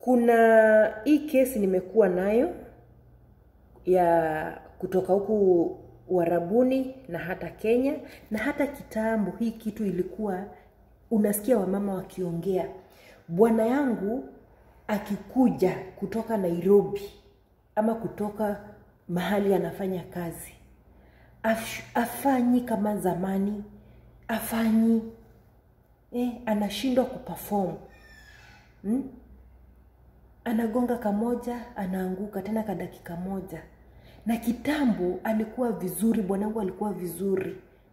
kuna hii kesi nimekuwa nayo ya kutoka huku uharabuni na hata kenya na hata kitambo hii kitu ilikuwa unasikia wamama wakiongea bwana yangu akikuja kutoka nairobi ama kutoka mahali anafanya kazi Af, afanyi kama zamani afanyi eh, anashindwa kuperform hmm? anagonga kamoja anaanguka tena ka dakika moja na kitambo alikuwa vizuri bwanangu alikuwa vizuri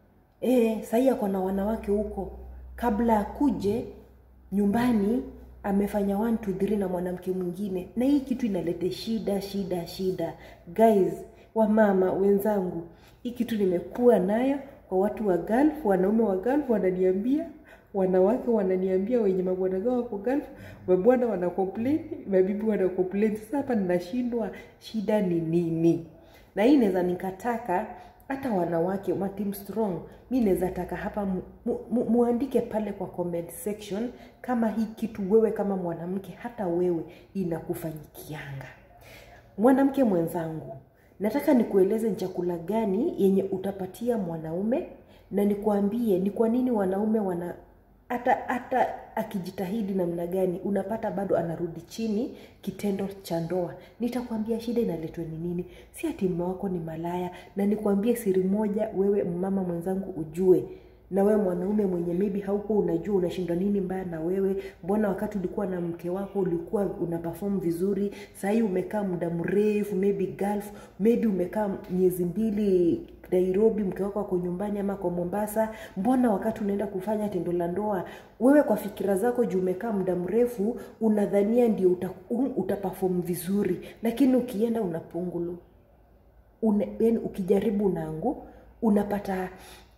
e, sahii ako na wanawake huko kabla akuje nyumbani amefanya 1 2 3 na mwanamke mwingine na hii kitu inalete shida shida shida guys wamama wenzangu hii kitu nimekuwa nayo kwa watu wa Gulf, wanaume wa Gulf wananiambia wanawake wananiambia wenye mabwana zao wako Gulf, mabwana wana complain, mabibi wana complain. Sasa hapa ninashindwa, shida ni nini? Na hii naweza nikataka hata wanawake wa Team Strong, mi naweza taka hapa mu, mu, mu, muandike pale kwa comment section kama hii kitu wewe kama mwanamke, hata wewe inakufanyikianga. Mwanamke mwenzangu, nataka nikueleze ni chakula gani yenye utapatia mwanaume na nikuambie ni kwa nini wanaume wana hata hata akijitahidi namna gani unapata bado anarudi chini kitendo cha ndoa nitakwambia shida inaletwa ni nini si ati mume wako ni malaya na nikwambie siri moja wewe mama mwenzangu ujue na wewe mwanaume mwenye maybe hauko unajua unashindwa nini mbaya na wewe mbona wakati ulikuwa na mke wako ulikuwa una perform vizuri sahii umekaa muda mrefu maybe Gulf maybe umekaa miezi mbili nairobi mke wako ako nyumbani ama kwa mombasa mbona wakati unaenda kufanya tendo la ndoa wewe kwa fikira zako juu umekaa muda mrefu unadhania ndio uta, um, utapafom vizuri lakini ukienda unapungulu una, yani ukijaribu nangu unapata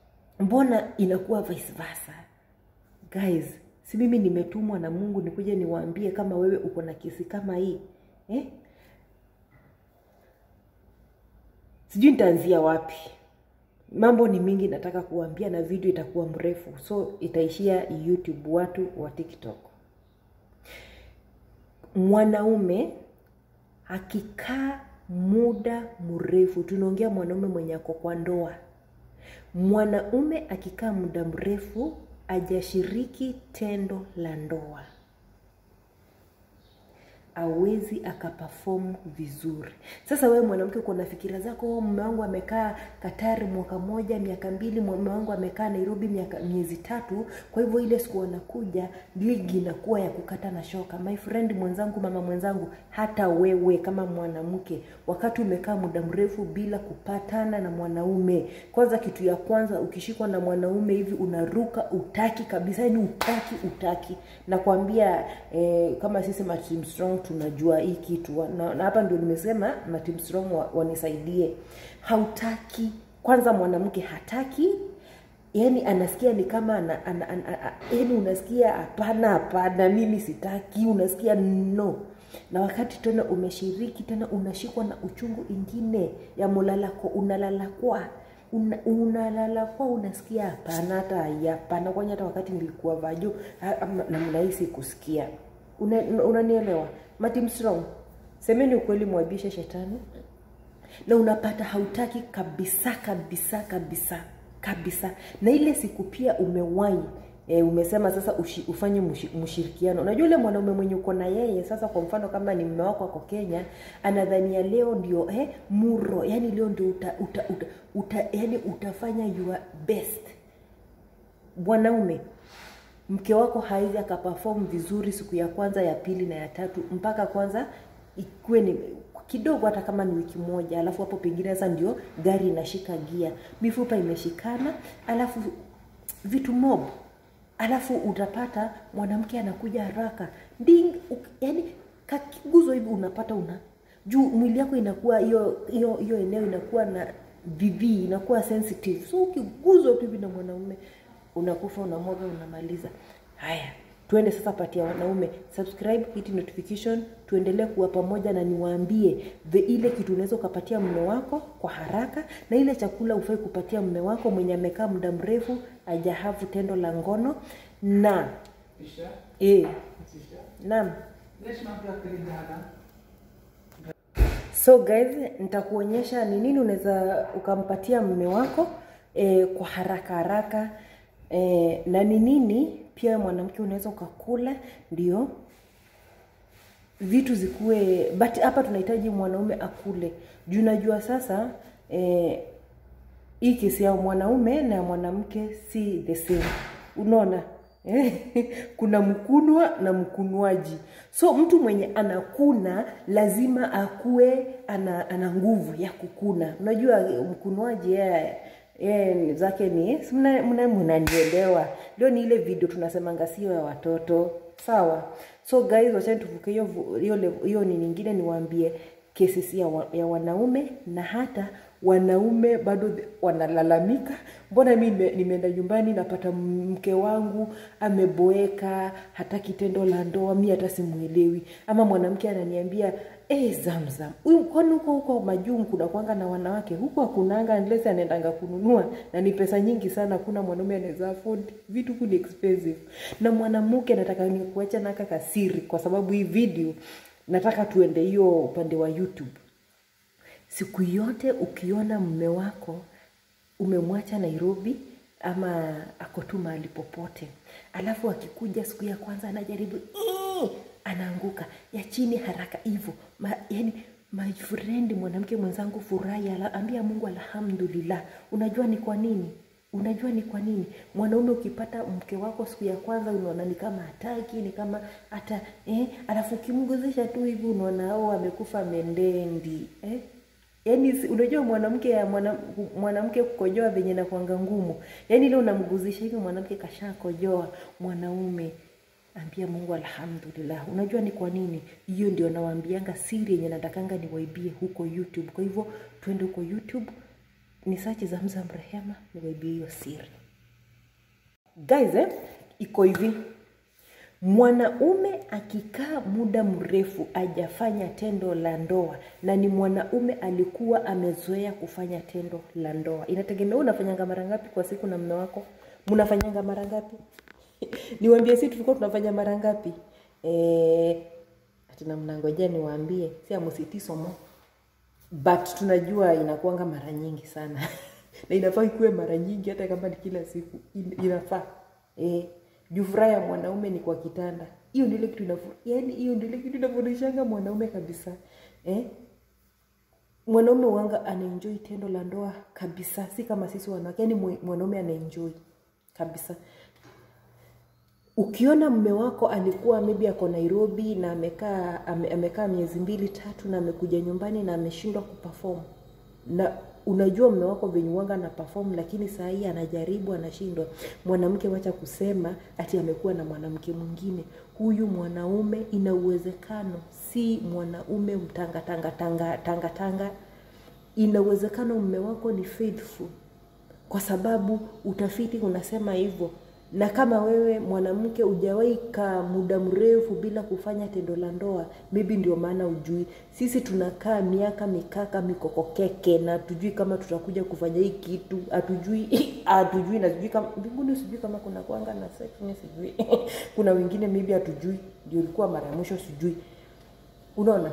mbona inakuwa vice versa guys si mimi nimetumwa na mungu nikuja niwaambie kama wewe uko na kesi kama hii eh? sijui nitaanzia wapi mambo ni mingi nataka kuambia na video itakuwa mrefu so itaishia youtube watu wa tiktok mwanaume akikaa muda mrefu tunaongea mwanaume mwenye ako kwa ndoa mwanaume akikaa muda mrefu ajashiriki tendo la ndoa awezi akapafom vizuri sasa wewe mwanamke uko na fikira zako mume wangu amekaa katari mwaka moja miaka mbili mume wangu amekaa nairobi miaka miezi tatu kwa hivyo ile siku wanakuja ligi inakuwa ya kukata na shoka my friend mwenzangu mama mwenzangu hata wewe kama mwanamke wakati umekaa muda mrefu bila kupatana na mwanaume kwanza kitu ya kwanza ukishikwa na mwanaume hivi unaruka utaki kabisa yani utaki utaki nakwambia eh, kama sisi Team Strong tunajua hii kitu na, na hapa ndio nimesema na Team Strong wa, wanisaidie hautaki kwanza mwanamke hataki yani anasikia ni kama ana, ana, ana, ana, yani unasikia hapana hapana mimi sitaki unasikia no na wakati tena umeshiriki tena unashikwa na uchungu ingine ya mulalako unalalakwa una, unalala kwa unasikia hapana hata hapana kwani hata wakati nilikuwa vaju na mnahisi kusikia unanielewa una matim strong semeni ukweli mwabishe shetani na unapata hautaki kabisa kabisa kabisa kabisa na ile siku pia umewai e, umesema sasa ushi, ufanye mshirikiano unajua ule mwanaume mwenye uko na yeye sasa kwa mfano kama ni mme wako ako kenya anadhania leo ndio eh, muro yani leo ndio uta, uta, uta, uta, yani utafanya your best bwanaume mke wako hawezi akapafom vizuri siku ya kwanza ya pili na ya tatu mpaka kwanza ikuwe ni kidogo hata kama ni wiki moja alafu hapo pengine sasa ndio gari inashika gia mifupa imeshikana alafu vitu mob alafu utapata mwanamke anakuja haraka ding yani kakiguzo hivi unapata una juu mwili yako inakuwa hiyo hiyo hiyo eneo inakuwa na VV inakuwa sensitive so ukiguzwa tu hivi na mwanaume unakufa unamwaga unamaliza haya tuende sasa patia wanaume subscribe hiti notification tuendelee kuwa pamoja na niwaambie the ile kitu unaweza ukapatia mme wako kwa haraka na ile chakula ufai kupatia mme wako mwenye amekaa muda mrefu ajahavu tendo la ngono na e, naam Reshma क्या करी ज्यादा so guys nitakuonyesha ni nini unaweza ukampatia mume wako e, kwa haraka haraka e, na ni nini pia wewe mwanamke unaweza ukakula ndio vitu zikuwe but hapa tunahitaji mwanaume akule juu najua sasa eh, hii kesi ya mwanaume na ya mwanamke si the same unaona Eh, kuna mkunwa na mkunwaji so mtu mwenye anakuna lazima akuwe ana, ana nguvu ya kukuna unajua mkunwaji yeye yeye zake ni si mna- mna- mnanielewa leo ni ile video tunasemanga sio ya watoto sawa so guys wachani tuvuke hiyo vu- hiyo lev- hiyo ni nyingine niwaambie cases ya, wa, ya wanaume na hata wanaume bado th- wanalalamika mbona mi nime- nimeenda nyumbani napata mke wangu ameboeka hataki tendo la ndoa mi hata simwelewi ama mwanamke ananiambia e, zamzam huyu kwani huko huko majuu kuna kwanga na wanawake huko hakunanga unless anaendanga kununua na ni pesa nyingi sana hakuna mwanaume anaweza afford vitu huku ni expensive na mwanamke nataka nikuacha naka kasiri kwa sababu hii video nataka tuende hiyo upande wa youtube siku yote ukiona mme wako umemwacha nairobi ama ako tu mahali popote alafu akikuja siku ya kwanza anajaribu "Ii!" anaanguka ya chini haraka hivyo Ma, yani my friend mwanamke mwenzangu furahi ala- ambia mungu alhamdulillah unajua ni kwa nini unajua ni kwa nini mwanaume ukipata mke wako siku ya kwanza unaona ni kama hataki ni kama hata eh, alafu ukimguzisha tu hivi unaona o amekufa mendendi eh? yaani si- unajua mwanamke ya mwana, mwanamke kukojoa venye nakwanga ngumu yaani ile unamguzisha hivi mwanamke kashakojoa mwanaume ambia mungu alhamdulillah unajua ni kwa nini hiyo ndio nawaambianga siri yenye natakanga niwaibie huko youtube kwa hivyo twende huko youtube ni sachi zamzam rehema niwaibie hiyo siri guys eh, iko hivi mwanaume akikaa muda mrefu ajafanya tendo la ndoa na ni mwanaume alikuwa amezoea kufanya tendo la ndoa inategemea wewe unafanyanga mara ngapi kwa siku na mme wako mnafanyanga mara ngapi niwaambie si tulikuwa tunafanya mara ngapi eh, atina mnangojea niwaambie si amusitisomo but tunajua inakuanga mara nyingi sana na inafaa ikuwe mara nyingi hata kama ni kila siku In- inafaa eh, juu furaha ya mwanaume ni kwa kitanda hiyo ndio ile kitu inafu yani hiyo ndio ile kitu inafundishanga mwanaume kabisa eh? mwanaume wanga anaenjoy tendo la ndoa kabisa si kama sisi wanawake yani mwe- mwanaume anaenjoy kabisa ukiona mme wako alikuwa maybe ako nairobi na amekaa ame, amekaa miezi mbili tatu na amekuja nyumbani na ameshindwa kuperform na unajua mme wako venye wanga na perform lakini saa hii anajaribu anashindwa mwanamke wacha kusema ati amekuwa na mwanamke mwingine huyu mwanaume ina uwezekano si mwanaume mtanga tanga tanga tanga tanga ina uwezekano mme wako ni faithful kwa sababu utafiti unasema hivyo na kama wewe mwanamke hujawahi kaa muda mrefu bila kufanya tendo la ndoa maybe ndio maana ujui sisi tunakaa miaka mikaka mikokokeke na hatujui kama tutakuja kufanya hii kitu hatujui hatujui na sijui kama mbinguni sijui kama kuna kwanga na sex mi sijui kuna wengine maybe hatujui ndio ilikuwa mara ya mwisho sijui unaona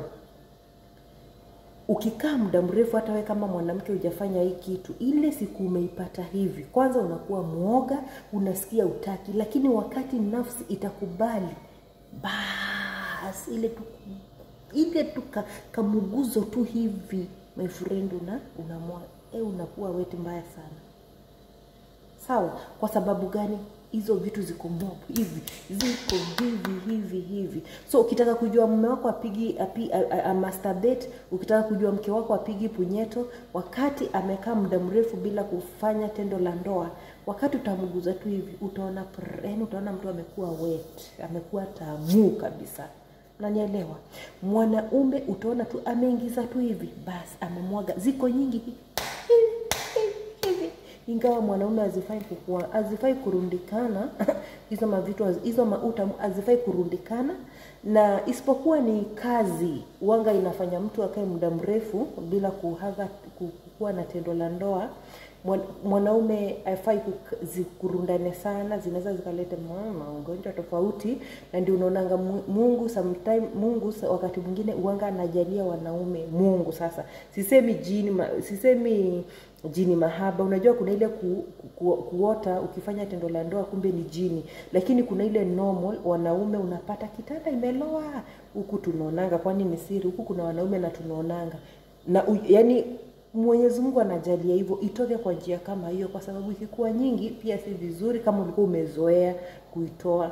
ukikaa muda mrefu hata we kama mwanamke hujafanya hii kitu ile siku umeipata hivi kwanza unakuwa mwoga unasikia utaki lakini wakati nafsi itakubali bas ile tu ile tu ka, kamuguzo tu hivi my friend una unamwa e, unakuwa weti mbaya sana sawa kwa sababu gani hizo vitu ziko mob hivi ziko hivi hivi hivi so ukitaka kujua mume wako apigi api, a, a, a masturbate ukitaka kujua mke wako apigi punyeto wakati amekaa muda mrefu bila kufanya tendo la ndoa wakati utamguza tu hivi utaona prr, yani utaona mtu amekuwa wet amekuwa tamu kabisa nanielewa mwanaume utaona tu ameingiza tu hivi basi amemwaga ziko nyingi hivi hivi ingawa mwanaume hazifai kukua hazifai kurundikana hizo mavitu haz- hizo mauta hazifai kurundikana na isipokuwa ni kazi wanga inafanya mtu akae muda mrefu bila kuhaga ku- kukuwa na tendo la ndoa Mwan- mwanaume haifai kuk- zikurundane sana zinaweza zikaleta ma- magonjwa tofauti na ndio unaonanga Mu- mungu sometime mungu sa- wakati mwingine uanga anajalia wanaume mungu sasa sisemi jini ma, sisemi jini mahaba unajua kuna ile ku, ku, kuota ukifanya tendo la ndoa kumbe ni jini lakini kuna ile normal wanaume unapata kitanda imeloa huku tunaonanga kwani ni siri huku kuna wanaume na tunaonanga na u, yani mwenyezi mungu anajalia hivyo itoke kwa njia kama hiyo kwa sababu ikikuwa nyingi pia si vizuri kama ulikuwa umezoea kuitoa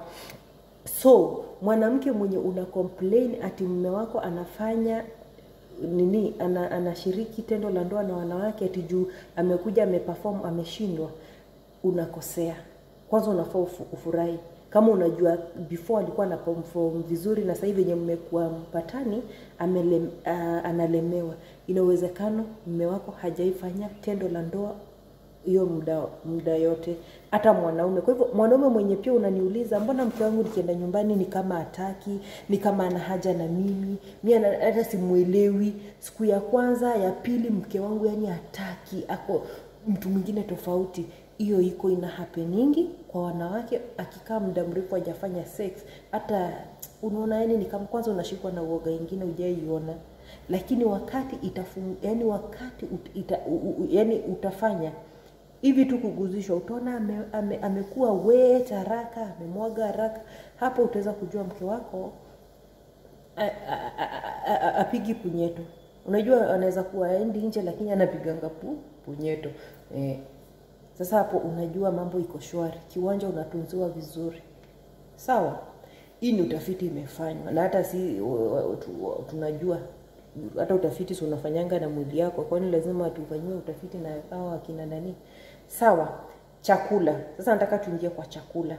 so mwanamke mwenye una complain ati mume wako anafanya nini ana, anashiriki tendo la ndoa na wanawake ati juu amekuja ameperform ameshindwa unakosea kwanza unafaa ufu- ufurahi kama unajua before alikuwa na perform vizuri na sasa hivi venye mmekuwa mpatani amele, uh, analemewa ina uwezekano mume wako hajaifanya tendo la ndoa hiyo muda muda yote hata mwanaume kwa hivyo mwanaume mwenye pia unaniuliza mbona mke wangu nikienda nyumbani ni kama hataki ni kama ana haja na mimi mi ana- hata simwelewi siku ya kwanza ya pili mke wangu yani hataki ako mtu mwingine tofauti hiyo iko ina happeningi kwa wanawake akikaa muda mrefu hajafanya sex hata unaona yani ni kama kwanza unashikwa na uoga ingine ujaiona lakini wakati itafung, yani wakati ut, ita, u, u, yani utafanya hivi tu kuguzishwa utaona ame, ame, amekuwa wet haraka amemwaga haraka hapo utaweza kujua mke wako a- a- a- a- a- apigi punyeto unajua anaweza kuwa aendi nje lakini anapiganga pu, punyeto eh. sasa hapo unajua mambo iko shwari kiwanja unatunziwa vizuri sawa hii ni utafiti imefanywa na hata si wa- wa- tu- tunajua hata utafiti si unafanyanga na mwili yako kwani lazima tufanyiwe utafiti na hawa akina nani sawa chakula sasa nataka tuingie kwa chakula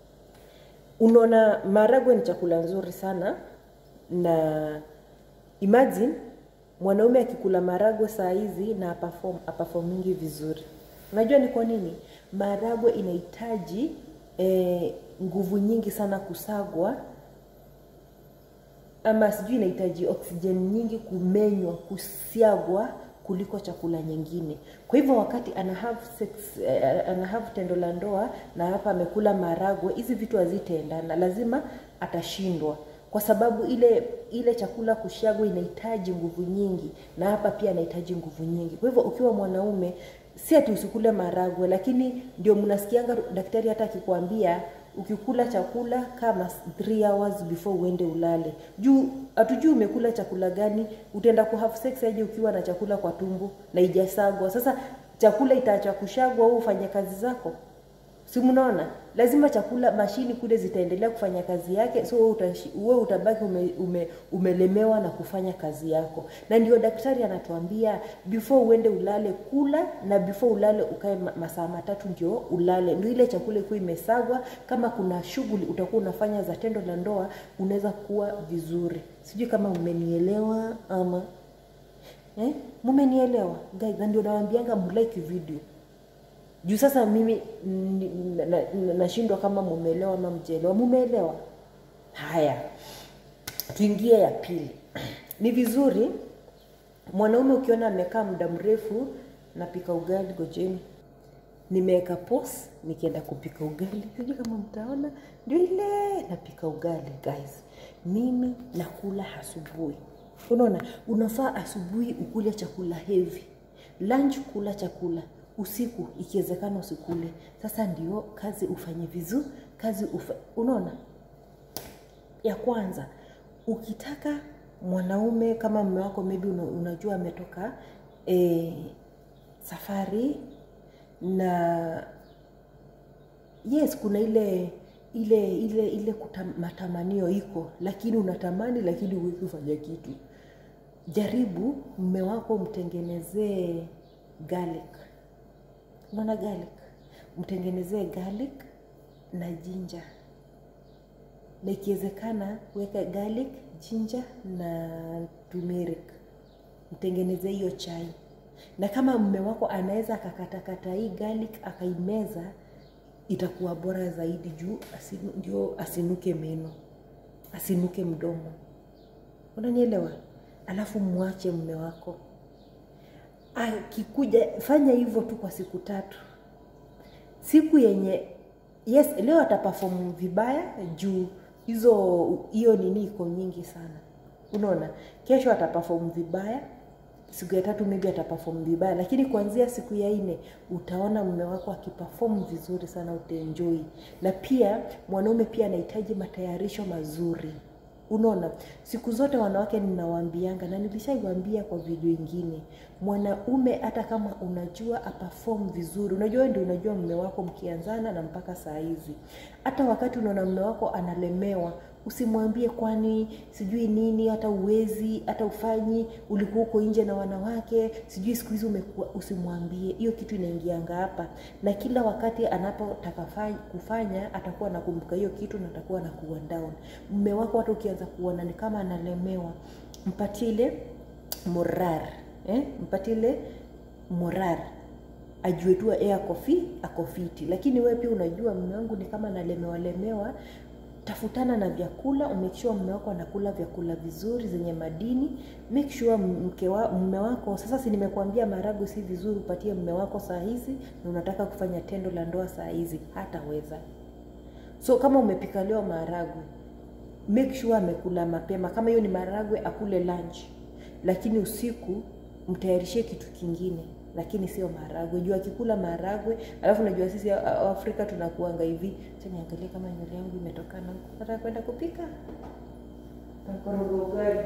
unaona maragwe ni chakula nzuri sana na imagine mwanaume akikula maragwe saa hizi na aperform aperformingi vizuri unajua ni kwa nini maragwe inahitaji eh, nguvu nyingi sana kusagwa ama sijui inahitaji oxygen nyingi kumenywa kusiagwa kuliko chakula nyingine kwa hivyo wakati ana have sex, eh, ana have tendo la ndoa na hapa amekula maragwe hizi vitu hazitaendana lazima atashindwa kwa sababu ile ile chakula kushagwa inahitaji nguvu nyingi na hapa pia anahitaji nguvu nyingi kwa hivyo ukiwa mwanaume si ati usikule maragwe lakini ndio mnasikianga daktari hata akikwambia ukikula chakula kama 3 hours before uende ulale juu hatujui umekula chakula gani utaenda ku have sex aje ukiwa na chakula kwa tumbo na ijasagwa sasa chakula itaacha kushagwa au ufanye kazi zako si mnaona lazima chakula mashini kule zitaendelea kufanya kazi yake so wewe utashi- wewe utabaki ume, ume, umelemewa na kufanya kazi yako na ndio daktari anatuambia before uende ulale kula na before ulale ukae ma- masaa matatu ndio ulale ndio ile chakula ikuwa imesagwa kama kuna shughuli utakuwa unafanya za tendo la ndoa unaweza kuwa vizuri sijui kama umenielewa ama eh? mumenielewa guys na ndio nawambianga mlike video juu sasa mimi ni- na- na- nashindwa kama mumeelewa ama mjaelewa mumeelewa haya tuingie ya pili ni vizuri mwanaume ukiona amekaa muda mrefu napika ugali gojeni nimeweka pos nikienda kupika ugali sijui kama mtaona ndio ile napika ugali guys mimi nakula asubuhi unaona unafaa asubuhi ukule chakula hevi lunch kula chakula usiku ikiwezekana usikule sasa ndio kazi ufanye vizuri kazi ufa, unaona ya kwanza ukitaka mwanaume kama mume wako maybe una, unajua ametoka e, safari na yes kuna ile ile ile ile kutam, matamanio iko lakini unatamani lakini huwezi kufanya kitu jaribu mme wako mtengenezee garlic unaona garlic mtengenezee garlic na jinja na ikiwezekana weka garlic jinja na turmeric mtengenezee hiyo chai na kama mme wako anaweza akakatakata hii garlic akaimeza itakuwa bora zaidi juu asinu, ndio asinuke meno asinuke mdomo unanielewa alafu mwache mme wako akikuja fanya hivyo tu kwa siku tatu siku yenye yes leo ataperform vibaya juu hizo hiyo nini iko nyingi sana unaona kesho ataperform vibaya siku ya tatu maybe ataperform vibaya lakini kuanzia siku ya nne utaona mume wako akiperform vizuri sana utaenjoy na pia mwanaume pia anahitaji matayarisho mazuri unaona siku zote wanawake ninawaambianga na nilishaiwaambia kwa video ingine mwanaume hata kama unajua aperform vizuri unajua wewe ndio unajua mume wako mkianzana na mpaka saa hizi hata wakati unaona mume wako analemewa usimwambie kwani sijui nini hata uwezi hata ufanyi ulikuwa uko nje na wanawake sijui siku hizi umekuwa usimwambie hiyo kitu inaingianga hapa na kila wakati anapotaka fa- kufanya atakuwa anakumbuka hiyo kitu na atakuwa na kuwa down mme wako hata ukianza kuona ni kama analemewa mpatie ile morar eh? mpatie ile morar ajue tu yeye ako fi ako fiti lakini wewe pia unajua mume wangu ni kama nalemewa lemewa tafutana na vyakula make sure mume wako anakula vyakula vizuri zenye madini make sure mke wa, mume wako sasa si nimekuambia marago si vizuri upatie mume wako saa hizi na unataka kufanya tendo la ndoa saa hizi hataweza so kama umepika leo maharagwe make sure amekula mapema kama hiyo ni maharagwe akule lunch lakini usiku mtayarishie kitu kingine lakini sio maharagwe juu akikula maharagwe alafu najua sisi a- a- afrika tunakuanga hivi Acha niangalie kama nywele yangu imetokana huko nataka kwenda kupika nakoroga ugali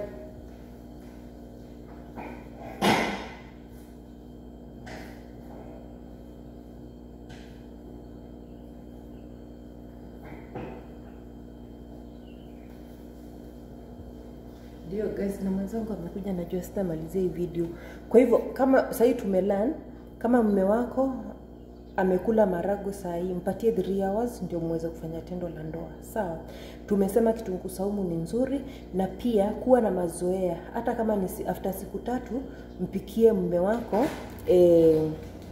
ndio guys na mwenzangu amekuja najua sitamalizia hii video kwa hivyo kama sahii tumelan kama mme wako amekula marago saa hii mpatie 3 hours ndio muweze kufanya tendo la ndoa sawa tumesema kitunguu saumu ni nzuri na pia kuwa na mazoea hata kama ni si- after siku tatu mpikie mme wako eh,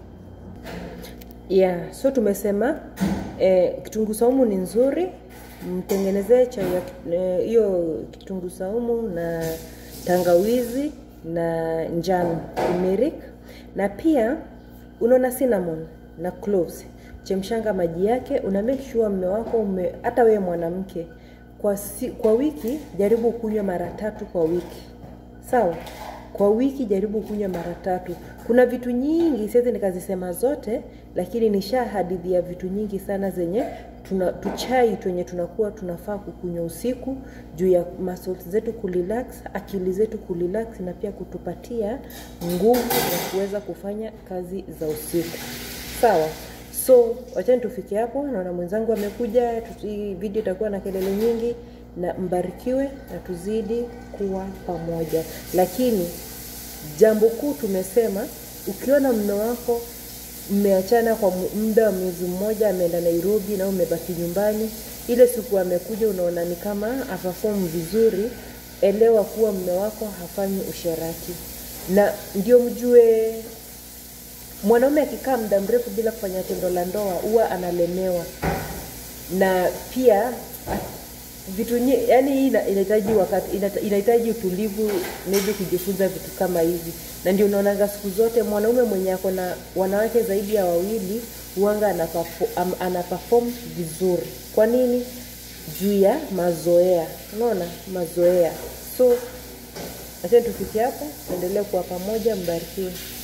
yeah so tumesema eh, kitunguu saumu ni nzuri mtengenezee chai ya ki- eh, hiyo kitunguu saumu na tangawizi na njano turmeric na pia unaona cinnamon na cloves chemshanga maji yake una make sure mme wako ume, hata wewe mwanamke kwa, si, kwa wiki jaribu kunywa mara tatu kwa wiki sawa kwa wiki jaribu kunywa mara tatu kuna vitu nyingi siwezi nikazisema zote lakini nisha hadithi ya vitu nyingi sana zenye tuna tuchai twenye tunakuwa tunafaa kukunywa usiku juu ya muscles zetu kurelax akili zetu kurelax na pia kutupatia nguvu ya kuweza kufanya kazi za usiku sawa so wachani tufike hapo naona mwenzangu amekuja tusi, video itakuwa na kelele nyingi na mbarikiwe na tuzidi kuwa pamoja lakini jambo kuu tumesema ukiona mme wako mmeachana kwa mu- muda wa mwezi mmoja ameenda nairobi na umebaki nyumbani ile siku amekuja unaona ni kama apafomu vizuri elewa kuwa mme wako hafanyi usherati na ndio mjue mwanaume akikaa muda mrefu bila kufanya tendo la ndoa huwa analemewa na pia a- vitu nye, yani hii ina- inahitaji wakati inata- inahitaji utulivu maybe kujifunza vitu kama hivi na ndio unaonanga siku zote mwanaume mwenye ako na wanawake zaidi ya wawili huanga anaperfo- anaperform vizuri kwa nini juu ya mazoea unaona mazoea so achani tufikie hapo tuendelee kuwa pamoja mbarikiwe